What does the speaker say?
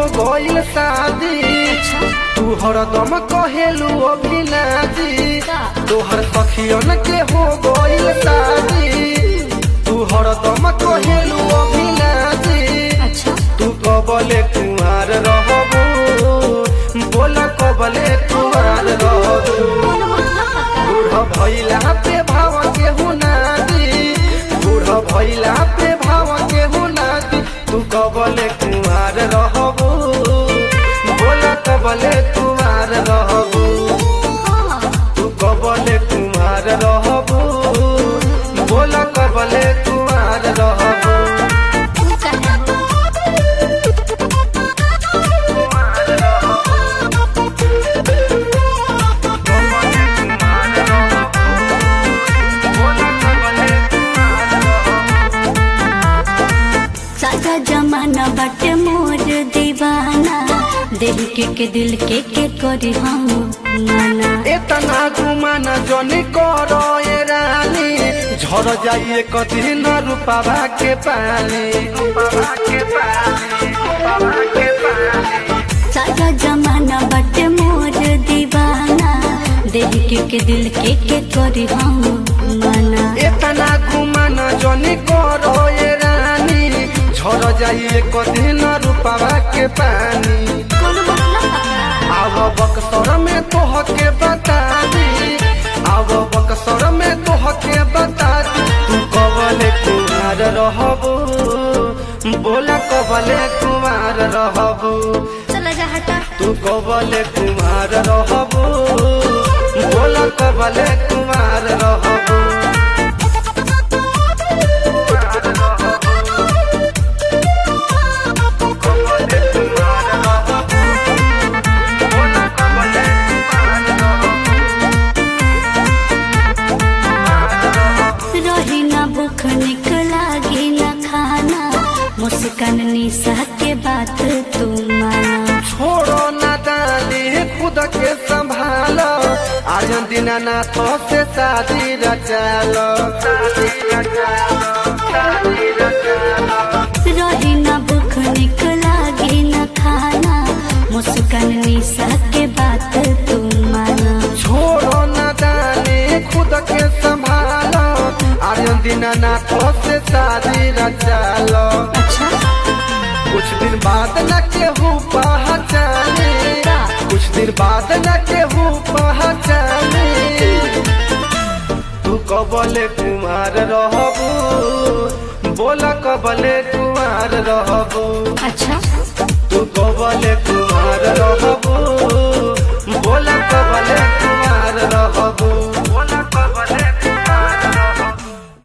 गइल शादी तू हरदम कहेलू अभिनाजी तोहर सखियन के हो गइल शादी तू हरदम कहेलू अभिनाजी अच्छा तू कबले कुमार रहबू बोल कबले कुमार रहबू बूढ़ भैला पे भाव के हुनादी बूढ़ भैला पे भाव के हुनादी तू कबले कुमार रहबू बोल कबले कुमार रहबू तू कबले कुमार रहबू बोल कबले कुमार रहबू तू कहे हो सादा जमाना बाटे मोर दीवाना दिल के के दिल के के करी हम माना एतना घुमाना जनी करो ए रानी झर जाइए कदी न रूपावा के पानी रूपावा के पानी रूपावा के पानी सादा जमाना बाटे मोर दीवाना दिल के के दिल के के करी हम माना एतना घुमाना जनी करो ए रानी झर जाइए कदी न रूपावा के पानी कौन मतलब बता? आव बक्सर में तोह के बता दी आव बक्सर में तोह के बता दी तू कबले कुमार रहबू बोला कबले कुमार रहबू चला जा हटा तू कबले कुमार रहबू बोला कबले कुमार रहबू कबले कुमार रहबू बोला कबले कुमार रहबू रही ना भूख निक लागी ना खाना मुस्कान निशा के बात तू माना छोड़ो ना दानी खुद के संभालो आज दीनानाथ से शादी रचालो शादी रचालो शादी रचालो रही ना भूख निक लागी ना खाना मुस्कान निशा के बात तू माना छोड़ो ना दानी खुद के संभालो आज दीनानाथ से शादी रचालो अच्छा कुछ दिन बाद न केहू पहचाने कुछ दिन बाद न केहू पहचाने तू कबले कुमार रहबू बोला कबले कुमार रहबू अच्छा तू कबले कुमार रहबू